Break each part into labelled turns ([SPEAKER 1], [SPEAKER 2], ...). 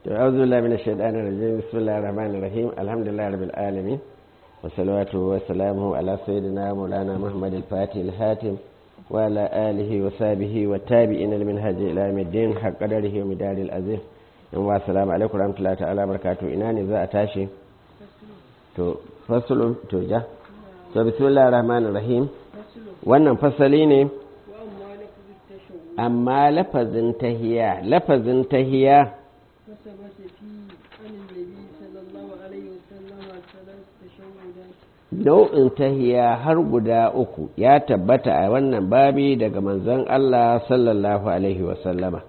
[SPEAKER 1] أعوذ بالله من الشيطان الرجيم بسم الله الرحمن الرحيم الحمد لله رب العالمين وصلواته وسلامه على سيدنا مولانا محمد الفاتح الهاتم وعلى آله وصحبه والتابعين لمنهج إلى يوم الدين حق قدره ومدار العظيم والسلام عليكم ورحمة الله تعالى وبركاته إناني ذا أتاشي to fasulun to ja to bismillahir rahmanir rahim wannan fasali ne amma lafazin tahiya lafazin tahiya nau'in tahiya har guda uku ya tabbata a wannan babi daga manzon Allah sallallahu alaihi wasallama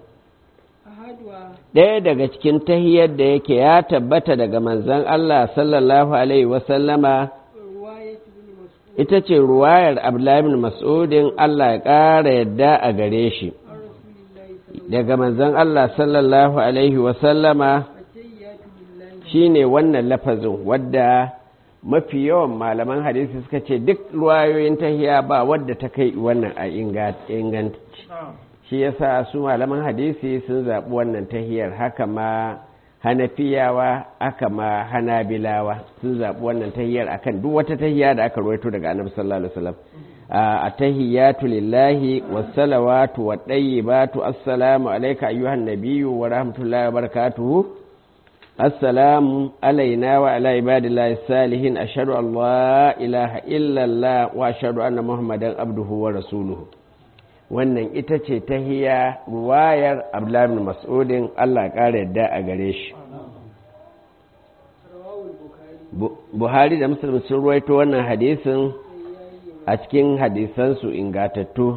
[SPEAKER 1] ɗaya daga cikin tahiyar da yake ya tabbata daga manzon Allah sallallahu alaihi wasallama ita ce ruwayar abdullahi mas'udin Allah ya ƙara yadda a gare shi daga manzon Allah sallallahu alaihi wasallama shine wannan lafazin wadda mafi yawan malaman hadisi suka ce duk ruwayoyin tahiya ba wadda ta kai wannan a inganci shi yasa su malaman hadisi sun zaɓi wannan tahiyar haka ma hanafiyawa aka ma hanabilawa sun zaɓi wannan tahiyar akan duk wata tahiya da aka ruwaito daga annabi sallallahu alaihi wasallam a tahiyatu lillahi wassalawatu wa tayyibatu assalamu alayka ayyuhan nabiyyu wa rahmatullahi wa barakatuhu السلام علينا وعلى عباد الله الصالحين أشهد أن لا إله إلا الله وأشهد أن محمدا عبده ورسوله wannan ita ce ta hiya ruwayar abdullahi mas'udin Allah ƙara yadda a gare shi buhari da muslim sun ruwaito wannan hadisin a cikin hadisansu ingatattu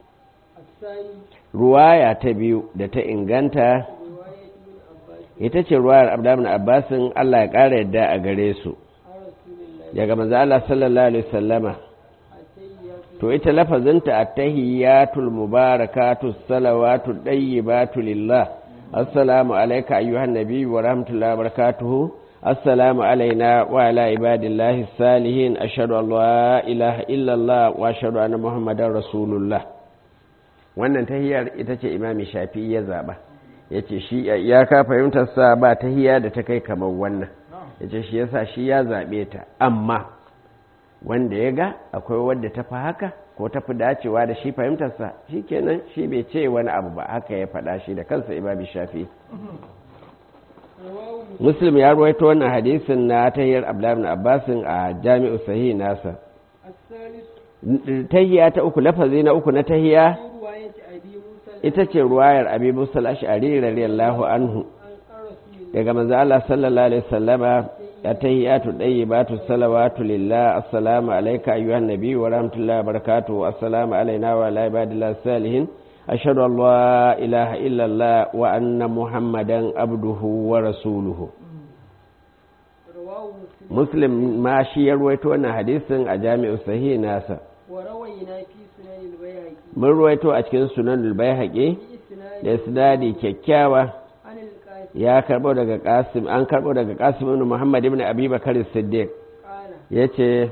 [SPEAKER 1] ruwaya ta biyu da ta inganta ita ce ruwayar abdamin abbasin Allah ya ƙara yadda a gare su daga manzo Allah sallallahu alaihi wasallama to ita lafazinta at-tahiyatul mubarakatu salawatu dayyibatu lillah assalamu alayka ayyuhan nabiy wa rahmatullahi wa barakatuhu assalamu alayna wa ala ibadillahi salihin ashhadu an la ilaha illa Allah wa ashhadu anna muhammadar rasulullah wannan tahiyar ita ce imami shafi'i ya zaba ya ce shi ya ka fahimtarsa ba ta hiya da ta kai kamar wannan ya ce shi yasa shi ya zaɓe ta amma wanda ya ga akwai wadda ta fi haka ko ta fi dacewa da shi fahimtarsa shi kenan shi bai ce wani abu ba haka ya faɗa shi da kansa imabi shafi muslim ya ruwaito wannan hadisin na tahiyar abdullahi abbasin a jami'u sahih nasa tahiya ta uku lafazi na uku na tahiya ita ce ruwayar abi musul ash'ari radiyallahu anhu daga manzo Allah sallallahu alaihi wasallama atahiyatu dayyibatu salawatu lillah assalamu alayka ayyuhan nabiy wa rahmatullahi wa barakatuh assalamu alayna wa ala ibadillahi salihin ashhadu an la ilaha illa allah wa anna muhammadan abduhu wa rasuluhu muslim ma shi ya ruwaito wannan hadisin a jami'u sahih nasa mun ruwaito a cikin sunan bayhaƙi da isnadi kyakkyawa ya karbo daga qasim an karbo daga qasim ibn muhammad ibn abi bakar siddiq yace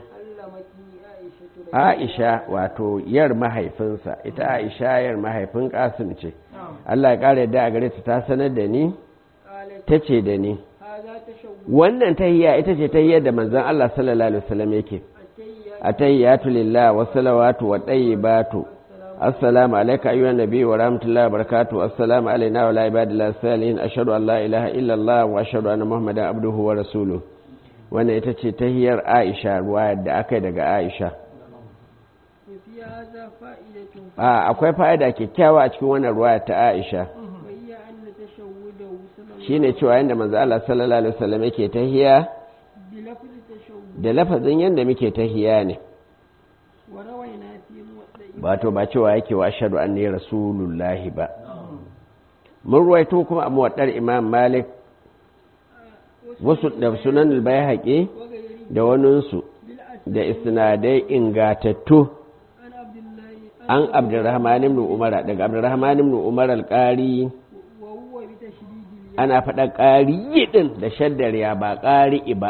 [SPEAKER 1] aisha wato yar mahaifinsa ita aisha yar mahaifin qasim ce Allah ya kare da a gare ta ta sanar da ni tace da ni wannan tahiyya ita ce tahiyyar da manzon Allah sallallahu alaihi wasallam yake atayyatu lillah wa salawatu wa tayyibatu assalamu alayka ayyuhan nabiy wa rahmatullahi wa barakatuh assalamu alayna wa ala ibadillahi salihin ashhadu an la ilaha illa allah wa ashhadu anna muhammadan abduhu wa rasuluhu wannan ita ce tahiyar aisha ruwayar da aka yi daga aisha a akwai fa'ida kyakkyawa a cikin wannan ruwayar ta aisha shine cewa yanda manzo Allah sallallahu alaihi wasallam yake tahiya da lafazin yadda muke tahiya ne ba to ba cewa yake wa ashadu an ne rasulullahi ba mun ruwaito kuma a muwaddar imam malik wasu da sunan albayhaƙi da waninsu da isnadai ingatattu an abdurrahman ibn umar daga abdurrahman ibn umar alƙari ana faɗa ƙari din da shaddar ya ba ƙari ba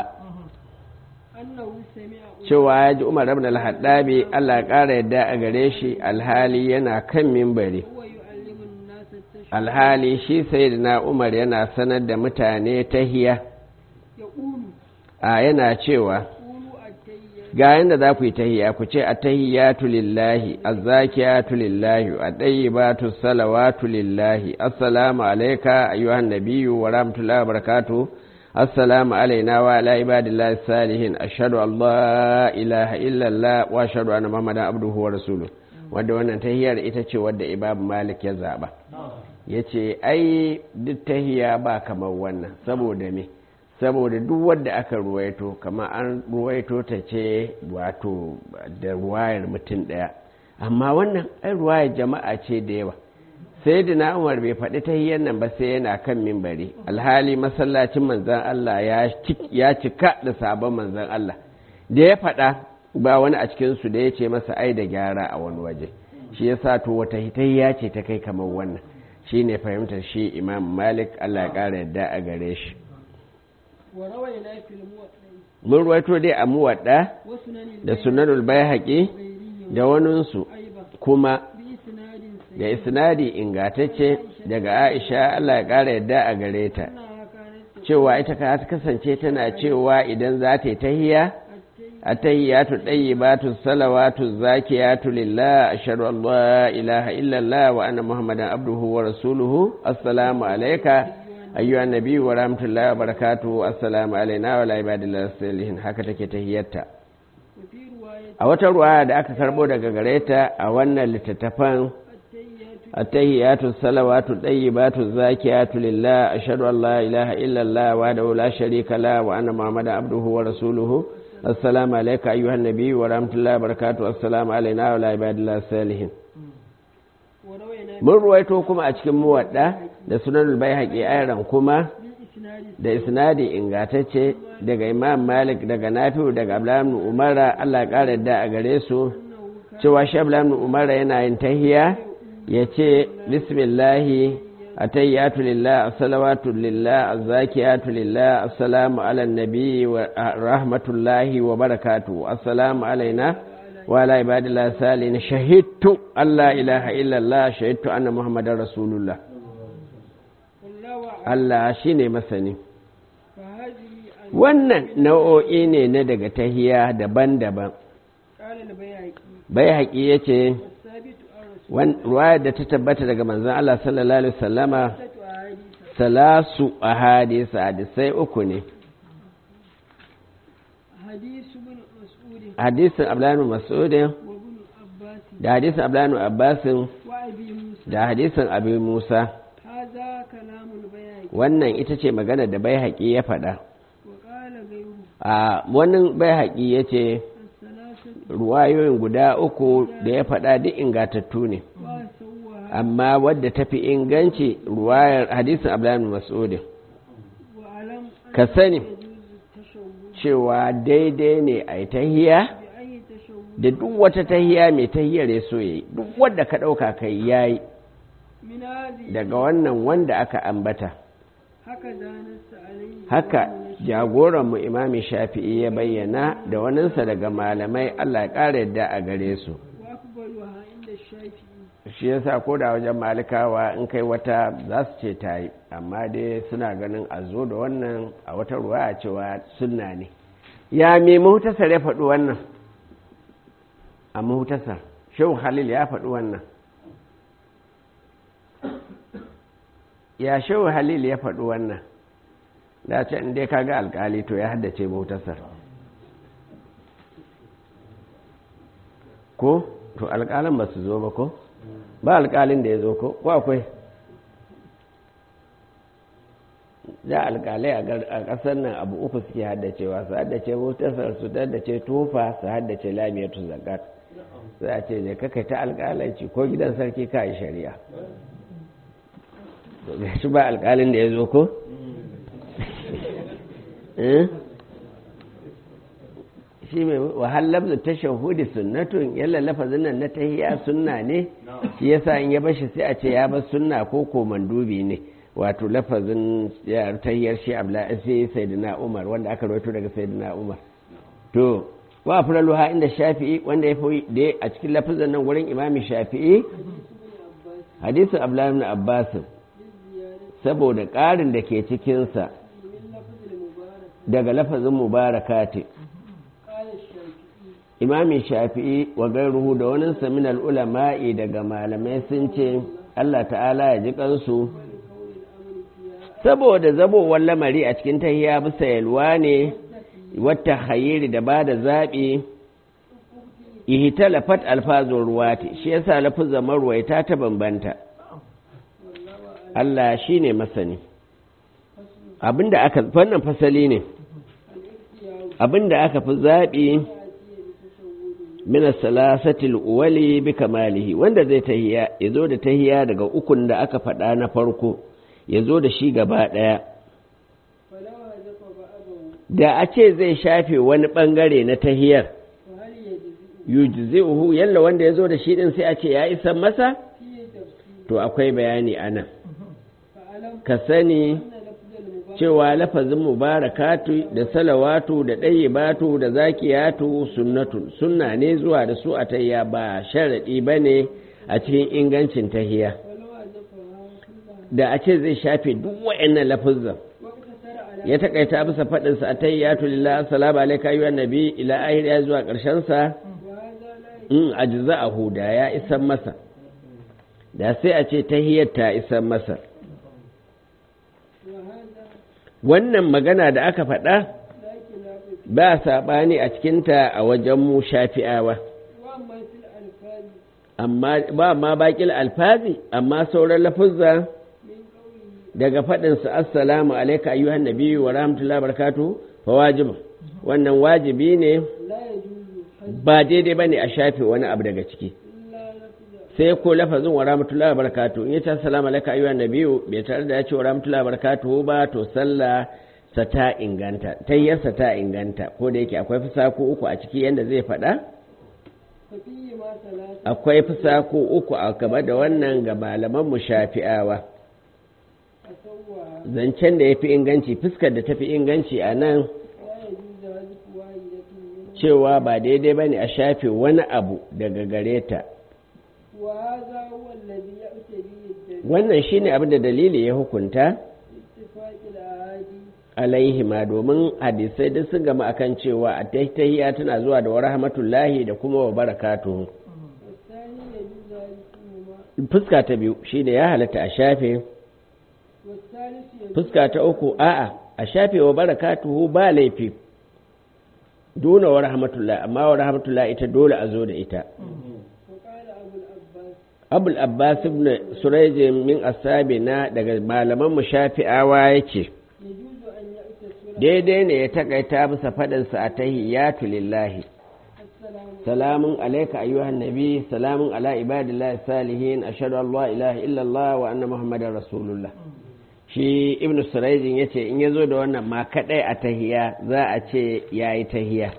[SPEAKER 1] cewa ya ji umar ibn al-haddabi Allah ƙara yadda a gare shi alhali yana kan mimbari alhali shi sayyidina umar yana sanar da mutane tahiya
[SPEAKER 2] يقول
[SPEAKER 1] a yana cewa
[SPEAKER 2] قولوا التحيات
[SPEAKER 1] ga yanda za ku yi tahiya ku ce attahiyatu lillahi azzakiyatu lillahi at-tayyibatu salawatu lillahi assalamu alayka ayyuhan nabiyyu wa rahmatullahi wa barakatuh assalamu alayna wa ala ibadillahi salihin ashhadu an la ilaha illa allah wa ashhadu anna muhammadan abduhu wa rasuluhu wanda wannan tahiyar ita ce wadda imam malik ya zaba yace ai duk tahiya ba kamar wannan saboda me saboda duk wadda aka ruwaito kama an ruwaito ta ce wato da ruwayar mutum ɗaya amma wannan ai ruwayar jama'a ce da yawa sai da umar bai faɗi ta nan ba sai yana kan mimbari alhali masallacin manzan Allah ya cika da sabon manzan Allah da ya faɗa ba wani a cikinsu da ya ce masa ai da gyara a wani waje shi ya sa to wata hitayya ce ta kai kamar wannan shi ne fahimtar shi imam malik Allah ya ƙara yadda a gare shi
[SPEAKER 2] وروينا في الموطأ
[SPEAKER 1] mun ruwaito dai a muwaɗa
[SPEAKER 2] وسنن
[SPEAKER 1] da sunanul bayhaƙi
[SPEAKER 2] البيري
[SPEAKER 1] da waninsu
[SPEAKER 2] أيضا
[SPEAKER 1] kuma
[SPEAKER 2] بإسناد
[SPEAKER 1] da
[SPEAKER 2] سيء
[SPEAKER 1] isnadi ingatacce daga aisha Allah ya ƙara yadda a gare ta
[SPEAKER 2] أنها كانت
[SPEAKER 1] cewa ita ka ta kasance tana cewa idan za ta yi tahiya
[SPEAKER 2] التي
[SPEAKER 1] attahiyatu tayyibatu salawatu zakiyatu lillah ashhadu an la ilaha illallah wa anna muhammadan abduhu wa rasuluhu assalamu alayka ayyuha nabiyyu wa rahmatullahi wa barakatuhu assalamu alayna wa ala ibadillahi salihin haka take tahiyyarta
[SPEAKER 2] وفي رواية
[SPEAKER 1] a wata ruwaya da aka karbo daga gare ta a wannan littattafan
[SPEAKER 2] التيات
[SPEAKER 1] التهيات الصلوات الطيبات الزاكيات لله أشهد أن لا إله إلا الله وحده لا شريك له وأن محمدا عبده ورسوله السلام عليك أيها النبي ورحمة الله وبركاته السلام علينا وعلى عباد الله الصالحين
[SPEAKER 2] وروينا
[SPEAKER 1] mun ruwaito kuma a cikin muwadda da sunan baihaqi ayran kuma
[SPEAKER 2] بالإسناد
[SPEAKER 1] da isnadi ingatacce daga imam malik daga nafi'u daga abdullahi ibn umara Allah ya kara da a gare su
[SPEAKER 2] أنه كان
[SPEAKER 1] cewa shi abdullahi ibn umara yana yin tahiya ya ce bismillahi atayyatu lillah assalawatu lillah azzakiyatu lillah assalamu ala nabi wa rahmatullahi wa barakatuh assalamu alaina wa ala ibadillahi salihin shahidtu alla ilaha illallah shahidtu anna muhammadar rasulullah
[SPEAKER 2] والله أعلم
[SPEAKER 1] Allah shine masani
[SPEAKER 2] فهذه أن
[SPEAKER 1] wannan nau'o'i ne na daga tahiya daban-daban
[SPEAKER 2] قال البيهقي
[SPEAKER 1] bai haƙi ya ce
[SPEAKER 2] والثابت عن رسول
[SPEAKER 1] ruwayar da ta tabbata daga manzon Allah sallallahu alaihi wasallama
[SPEAKER 2] ستة أحاديث
[SPEAKER 1] salasu a hadisa hadisai uku ne
[SPEAKER 2] حديث ابن مسعود
[SPEAKER 1] hadisin abdullahi mas'udin
[SPEAKER 2] وابن عباس
[SPEAKER 1] da hadisin abdullahi abbasin
[SPEAKER 2] وأبي موسى
[SPEAKER 1] da hadisin abu musa
[SPEAKER 2] هذا كلام البيهقي
[SPEAKER 1] wannan ita ce magana da bai haƙi ya faɗa
[SPEAKER 2] وقال غيره
[SPEAKER 1] a wani bai haƙi ya ce
[SPEAKER 2] الثلاثة
[SPEAKER 1] ruwayoyin guda uku da ya faɗa duk ingatattu ne
[SPEAKER 2] وسواها
[SPEAKER 1] amma wadda ta fi inganci ruwayar hadisin abdullahi mas'udin
[SPEAKER 2] وألم أن
[SPEAKER 1] ka sani
[SPEAKER 2] يجوز التشوه
[SPEAKER 1] cewa daidai ne a yi tahiya
[SPEAKER 2] بأي تشوه
[SPEAKER 1] da duk wata tahiya mai tahiyar ya so yi duk wadda ka ɗauka kai yayi
[SPEAKER 2] من هذه
[SPEAKER 1] daga wannan wanda aka ambata
[SPEAKER 2] هكذا نص عليه
[SPEAKER 1] haka jagoranmu imami shafi'i ya bayyana da waninsa daga malamai allah ya ƙara yadda a gare su
[SPEAKER 2] وأقبلها عند الشافعي
[SPEAKER 1] shi yasa ko da wajen malikawa in kai wata za su ce ta yi amma dai suna ganin a zo da wannan a wata ruwa a cewa sunna ne ya me mahutasar ya faɗi wannan a mahutasar shehu halil ya faɗi wannan ya shehu halil ya faɗi wannan da ce in dai kaga alkali to ya haddace mahutasar ko to alƙalin ba su zo ba ko ba alƙalin da ya zo ko ko akwai da alƙalai a ƙasar nan abu uku suke haddacewa su haddace mutasar su haddace tufa su haddace lamiyatu zakat za a ce je kakai ta alƙalanci ko gidan sarki ka yi shari'a to ga shi ba alƙalin da ya zo ko shi mai wahalar da ta shahudi sunnatun yalla lafazin nan na tahiya sunna ne shi yasa in ya bashi sai a ce ya bar sunna ko ko mandubi ne wato lafazin tahiyar shi abla sai sayyidina umar wanda aka rawaito daga sayyidina umar to wa afraluha inda shafi'i wanda ya fi da a cikin lafazin nan gurin imami shafi'i hadisin abdullahi ibn abbas saboda ƙarin da ke cikinsa
[SPEAKER 2] من لفظ المبارك
[SPEAKER 1] daga lafazin mubarakati
[SPEAKER 2] قال الشافعي
[SPEAKER 1] imamin shafi'i wa gairuhu da wani saminal ulama'i daga malamai sun ce Allah ta'ala ya ji kansu saboda zabowar lamari a cikin tahiya bisa yalwa ne wata hayiri da ba da zaɓi ihtalafat alfazun ruwati shi yasa lafuzan marwaita ta bambanta Allah shine masani abinda aka wannan fasali ne abinda aka fi zaɓi min salasatil uwali bi kamalihi wanda zai tahiya yazo da tahiya daga ukun da aka faɗa na farko yazo da shi gaba ɗaya
[SPEAKER 2] فلو هدف بعضه
[SPEAKER 1] da a ce zai shafe wani ɓangare na tahiyar
[SPEAKER 2] فهل يجزئ
[SPEAKER 1] yujzi'uhu yalla wanda yazo da shi din sai a ce ya isa masa
[SPEAKER 2] فيه تفصيل
[SPEAKER 1] to akwai bayani anan
[SPEAKER 2] فألم
[SPEAKER 1] ka sani
[SPEAKER 2] أن لفظ المبارك
[SPEAKER 1] cewa lafazin mubarakatu da salawatu da ɗayyibatu da zakiyatu sunnatun sunna ne zuwa da su a tayya ba sharaɗi ba ne a cikin ingancin tahiya
[SPEAKER 2] ولو هدفها كلها
[SPEAKER 1] da a ce zai shafe duk wa'annan lafazan
[SPEAKER 2] واقتصر على
[SPEAKER 1] ya takaita bisa faɗinsa a tayyatu lillah assalamu alaika ayyuhan nabi ila ahir ya zuwa ƙarshen sa
[SPEAKER 2] وهذا لا
[SPEAKER 1] in ajza'ahu da ya isan masa da sai a ce tahiyar ta isan masa
[SPEAKER 2] وهذا
[SPEAKER 1] wannan magana da aka faɗa
[SPEAKER 2] لا خلاف فيه
[SPEAKER 1] ba saɓani a cikinta a wajen mu shafi'awa
[SPEAKER 2] وأما في الألفاظ
[SPEAKER 1] amma ba ma baƙil alfazi amma sauran lafuzza
[SPEAKER 2] من قوله
[SPEAKER 1] daga faɗinsa assalamu alaika ayyuhan nabiyyu wa rahmatullahi barakatu fa wajibu wannan wajibi ne
[SPEAKER 2] لا يجوز حذف
[SPEAKER 1] ba daidai ba ne a shafe wani abu daga ciki
[SPEAKER 2] إلا لفظ
[SPEAKER 1] sai ko lafazin wa rahmatullahi barakatu in ya ce assalamu alaika ayyuhan nabiyyu bai tare da ya ce wa rahmatullahi barakatu ba to sallah sa ta inganta tayyarsa ta inganta ko da yake akwai fusaku uku a ciki yanda zai faɗa
[SPEAKER 2] ففيه ما ثلاثة
[SPEAKER 1] akwai fusaku uku a gaba da wannan ga malaman mu shafi'awa
[SPEAKER 2] أسوى
[SPEAKER 1] zancen da ya fi inganci fuskar da ta fi inganci a nan
[SPEAKER 2] لا يجوز حذف واحدة منه
[SPEAKER 1] cewa ba daidai ba ne a shafe wani abu daga gare ta
[SPEAKER 2] وهذا هو الذي يأتي به الدليل
[SPEAKER 1] wannan shine abin da dalili ya hukunta
[SPEAKER 2] اتفاق الأحاديث
[SPEAKER 1] alaihi ma domin hadisai duk sun gama akan cewa a tahiyya tana zuwa da wa rahmatullahi da kuma wa barakatuhu
[SPEAKER 2] والثاني يجوز حذفهما
[SPEAKER 1] fuska ta biyu shine ya halatta a shafe
[SPEAKER 2] والثالث يجوز
[SPEAKER 1] fuska ta uku a'a a shafe wa barakatuhu ba laifi duna wa rahmatullahi amma wa rahmatullahi ita dole a zo da ita
[SPEAKER 2] وقال أبو العباس
[SPEAKER 1] abul abbas ibn surayj min ashabina daga malaman mu shafi'awa yake
[SPEAKER 2] يجوز أن يأتي السورة
[SPEAKER 1] daidai ne ya takaita bisa fadin sa atahiyyatu lillahi
[SPEAKER 2] السلام
[SPEAKER 1] salamun alayka ayyuhan nabi salamun ala ibadillahi salihin ashhadu an la ilaha illa allah wa anna muhammadar rasulullah shi ibn surayj yace in yazo da wannan ma kadai a tahiyya za a ce yayi tahiyya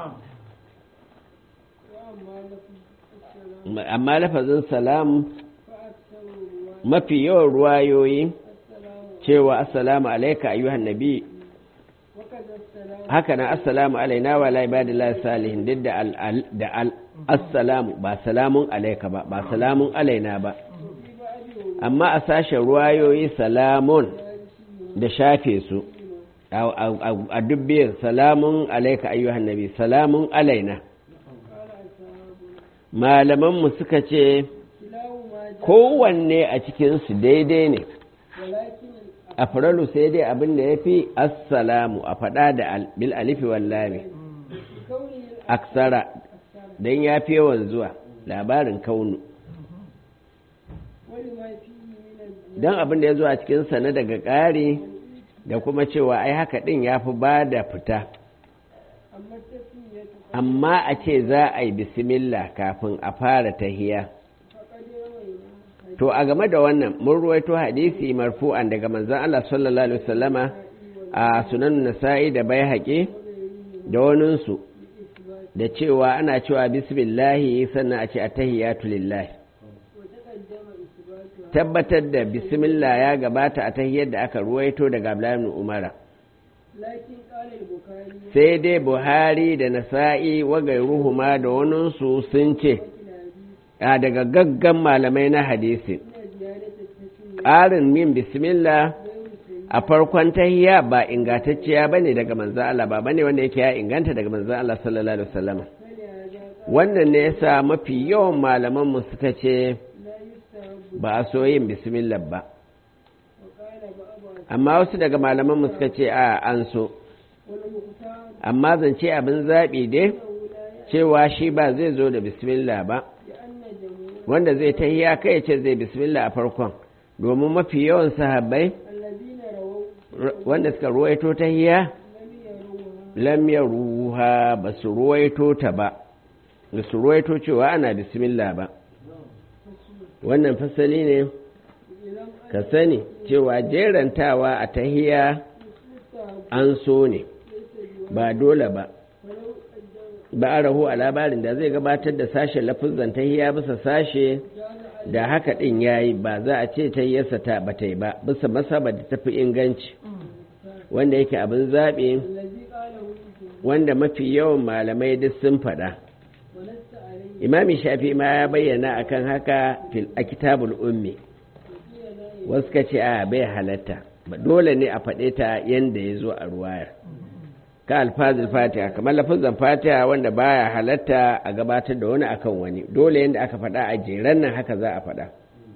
[SPEAKER 2] وأما لفظ السلام
[SPEAKER 1] amma lafazin salam
[SPEAKER 2] فأكثر الرواية
[SPEAKER 1] mafi yawan ruwayoyi
[SPEAKER 2] السلام
[SPEAKER 1] cewa assalamu alayka ayyuhan nabi
[SPEAKER 2] وكذا السلام
[SPEAKER 1] haka nan assalamu alaina wa ala ibadillahi salihin duk da al al- da al assalamu ba salamun alaika ba ba salamun alaina ba
[SPEAKER 2] وفي بعض
[SPEAKER 1] amma a sashen ruwayoyi salamun da shafe su a a- a- a dubbiyar salamun alaika ayyuhan nabi salamun alaina
[SPEAKER 2] قال أصحابنا
[SPEAKER 1] malamanmu suka ce
[SPEAKER 2] كلاهما جاء
[SPEAKER 1] kowanne a cikinsu daidai ne
[SPEAKER 2] ولكن
[SPEAKER 1] a faralu sai dai abin da ya fi assalamu a faɗa da al- bil alifi wallami
[SPEAKER 2] بكونه
[SPEAKER 1] aksara don ya fi yawan zuwa labarin kaunu
[SPEAKER 2] ولما فيه من الزيادة
[SPEAKER 1] don abin da ya zo a cikinsa na daga ƙari da kuma cewa ai haka ɗin ya fi ba da fita
[SPEAKER 2] أما التسمية
[SPEAKER 1] amma a ce za a yi bismillah kafin a fara tahiya
[SPEAKER 2] فقد روينا
[SPEAKER 1] to a game da wannan mun ruwaito hadisi marfu'an daga manzon Allah sallallahu alaihi wasallama a sunan nasa'i da bai haƙe da waninsu da cewa ana cewa bismillahi sannan a ce attahiyatu lillahi
[SPEAKER 2] وتقدم إثباتها
[SPEAKER 1] tabbatar da bismillah ya gabata a tahiyar da aka ruwaito daga Abdullahi ibn Umara
[SPEAKER 2] لكن قال البخاري
[SPEAKER 1] sai dai Buhari da Nasa'i wa gairuhuma da waninsu sun ce
[SPEAKER 2] في الحديث
[SPEAKER 1] a daga gaggan malamai na hadisi
[SPEAKER 2] إن زيادة التسمية
[SPEAKER 1] ƙarin min bismillah a farkon tahiya ba ingantacciya bane daga manzon Allah ba bane wanda yake ya inganta daga manzon Allah sallallahu alaihi wasallam wannan ne yasa mafi yawan malaman mu suka ce ba a so yin bismillah ba amma wasu daga malaman mu suka ce a an so amma zance abin zaɓi dai cewa shi ba zai zo da bismillah ba wanda zai tahiya kai ce zai bismillah a farkon domin mafi yawan sahabbai wanda suka ruwaito tahiya lam ruha ba su ruwaito ta ba ba su ruwaito cewa ana bismillah ba wannan fasali ne ka sani cewa jerantawa a tahiya an so ne ba dole ba ba a rahu a labarin da zai gabatar da sashen lafizan tahiya bisa sashe da haka ɗin ya yi ba za a ce tahiyarsa ta bata yi ba bisa masaba da tafi inganci wanda yake abin zaɓe wanda mafi yawan malamai duk sun faɗa imami shafi ma ya bayyana akan haka a kitabul ummi wasu ka ce a bai halatta ba dole ne a faɗe ta yadda ya zo a ruwayar ka alfazil fatiha kamar lafazan fatiha wanda baya halatta a gabatar da wani akan wani dole yadda aka faɗa a jeran nan haka za a faɗa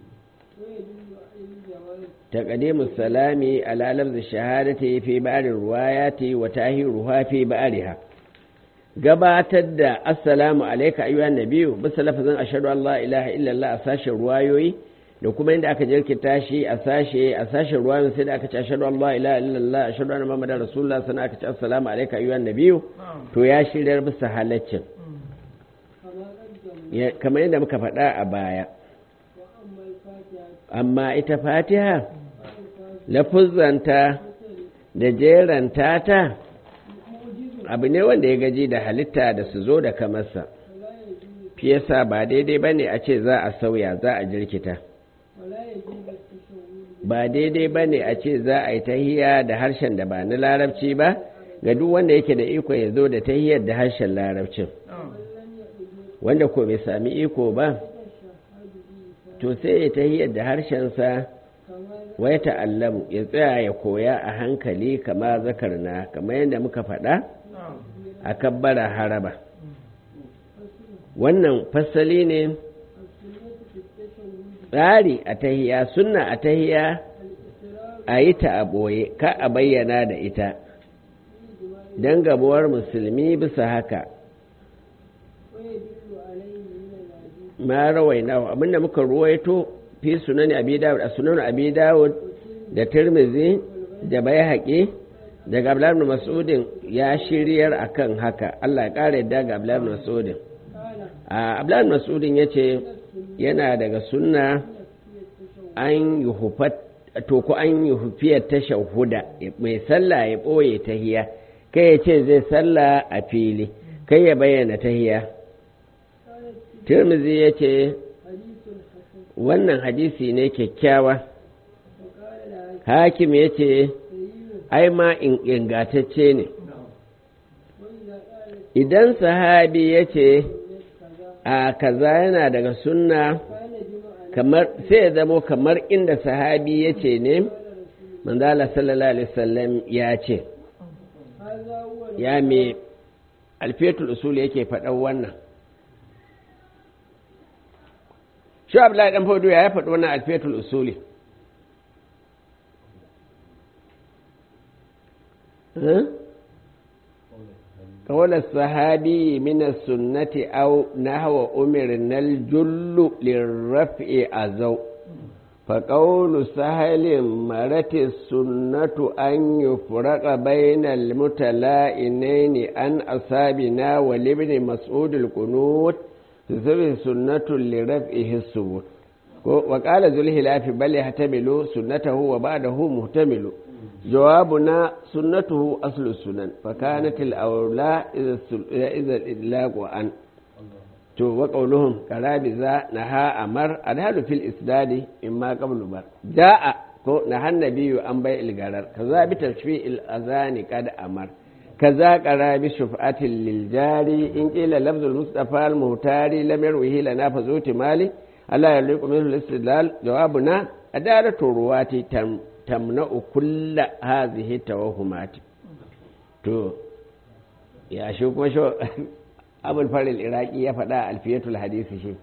[SPEAKER 1] تقديم السلام على لفظ الشهادة في بعض الروايات وتاهيرها في بعضها gabatar da assalamu alaika ayyuhan nabiyu bisa lafazin ashhadu an la ilaha illallah a sashen ruwayoyi da kuma inda aka jirkita shi a sashe a sashen ruwayoyin sai da aka ce ashhadu an la ilaha illallah ashhadu anna muhammadar rasulullah sannan aka ce assalamu alaika ayyuhan nabiyu to ya shiryar bisa halaccin kamar yadda muka faɗa a baya amma ita fatiha lafuzzanta da jeranta ta abu ne wanda ya gaji da halitta da su zo da kamarsa fi yasa ba daidai ba ne a ce za a sauya za a jirkita ba daidai ba ne a ce za a yi tahiya da harshen da ba na larabci ba ga duk wanda yake da iko ya zo da tahiyar da harshen larabcin wanda ko bai sami iko ba to sai ya tahiyar da harshensa wai ta'allamu ya tsaya ya koya a hankali kama zakarna kamar yadda muka faɗa a kabbara haraba wannan fasali ne tsari a tahiya sunna a tahiya a yi ta a ɓoye ka a bayyana da ita don gabuwar musulmi bisa haka ma rawaina abinda muka ruwaito fi sunan abi dawud a sunan abi dawud da tirmizi da bayhaqi daga abdullahi ibn mas'udin ya shiryar akan haka Allah ya kare yadda ga abdullahi ibn mas'udin a abdullahi ibn mas'udin yace yana daga sunna an yuhufat to ko an yuhufiyar tashahhuda mai sallah ya boye tahiya kai ya ce zai sallah a fili kai ya bayyana tahiya tirmizi ya ce wannan hadisi ne kyakkyawa hakim ya ce ai ma ingatacce ne idan sahabi ya ce a kaza yana daga sunna kamar sai ya zamo kamar inda sahabi ya ce ne manzala sallallahu alaihi wasallam ya ce ya me alfetul usul yake faɗan wannan shi abdullahi dan fodo ya faɗi wannan alfiyatul usuli قول الصحابي من السنة أو نحو أمرنا الجل للرفع أزو فقول سهل مرت السنة أن يفرق بين المتلائنين عن أصابنا ولابن مسعود القنوت تسوي سنة لرفعه الثبوت وقال ذو الهلاف بل يحتمل سنته وبعده محتمل جوابنا سنته أصل السنن فكانت الأولى إذا الإدلاق عن وقولهم كرابزة نهى أمر الهل في الإسداد إما قبل بر جاء نهى النبي عن بيع الغرر كذا بتشفيء الأذان قد أمر كذا قرى بشفعة للجاري إن قيل لفظ المصطفى المهتاري لم يروه لنا فزوت مالي ألا يليق منه الاستدلال جوابنا adalatu ruwati tamna'u kulla hazihi tawahumati to ya shi kuma shi abul faril iraki ya faɗa alfiyatul hadisi shi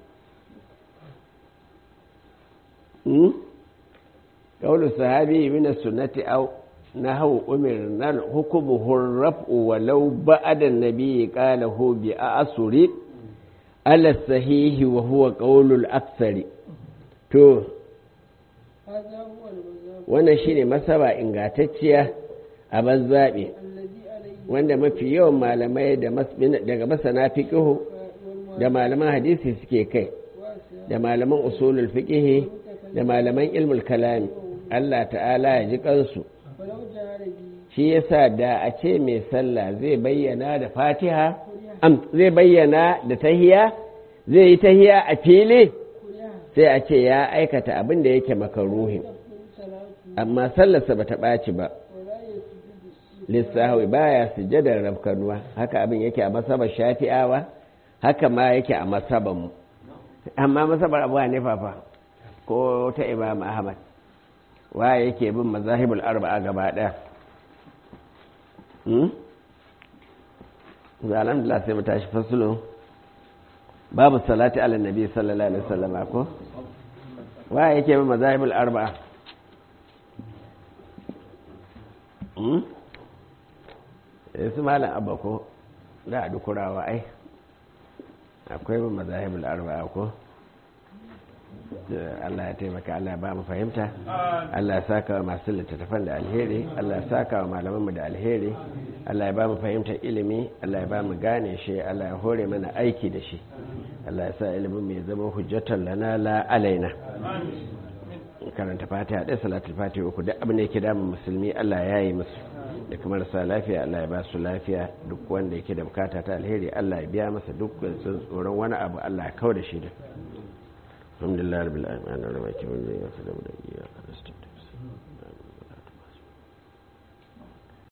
[SPEAKER 1] قول الصحابي من السنة أو نهو أمرنا حكمه الرفع ولو بعد النبي قاله بأسر على الصحيح وهو قول الأكثر تو
[SPEAKER 2] هذا هو المذهب
[SPEAKER 1] wannan shine masaba ingantacciya a bazzaɓe
[SPEAKER 2] الذي عليه
[SPEAKER 1] wanda mafi yawan malamai da mas- daga masana fiqihu da malaman hadisi suke kai
[SPEAKER 2] واسع
[SPEAKER 1] da malaman usulul fiqihi da malaman ilmul kalami Allah ta'ala ya ji kansu
[SPEAKER 2] ولو جهر به
[SPEAKER 1] shi yasa da a ce mai sallah zai bayyana da fatiha am zai bayyana da tahiya zai yi tahiya a fili
[SPEAKER 2] كلها
[SPEAKER 1] sai a ce ya aikata abin da yake makaruhin
[SPEAKER 2] تقبل صلاته
[SPEAKER 1] amma sallarsa ba ta ɓaci ba
[SPEAKER 2] ولا يسجد السجود
[SPEAKER 1] lissahawi baya sujjadar rafkanuwa haka abin yake a masabar shafi'awa haka ma yake a masabar mu amma masabar abu hanifa fa ko ta imam ahmad waye yake bin mazahibul arba'a gaba ɗaya hmm? da alhamdulillah sai mu tashi fasulu babu salati ala nabi sallallahu alaihi wasallam ko waye yake bin mazahibul arba'a hmm? su malam abba ko da a dukurawa ai akwai ba mazahibul arba'a ko Allah ya taimaka Allah ya ba mu fahimta Allah ya saka wa masu littattafan da alheri Allah ya saka wa malamanmu da alheri Allah ya ba mu fahimtar ilimi Allah ya ba mu gane shi Allah ya hore mana aiki da shi Allah ya sa ilimin mai zama hujjatar lana la alaina karanta fatiha ɗaya salatul fatiha uku duk abin da yake damun musulmi Allah ya yi musu da kuma rasa lafiya Allah ya ba su lafiya duk wanda yake da bukata ta alheri Allah ya biya masa duk sun tsoron wani abu Allah ya kau da shi da alhamdulillah rabbil alamin ana rabaki mun yi wasu da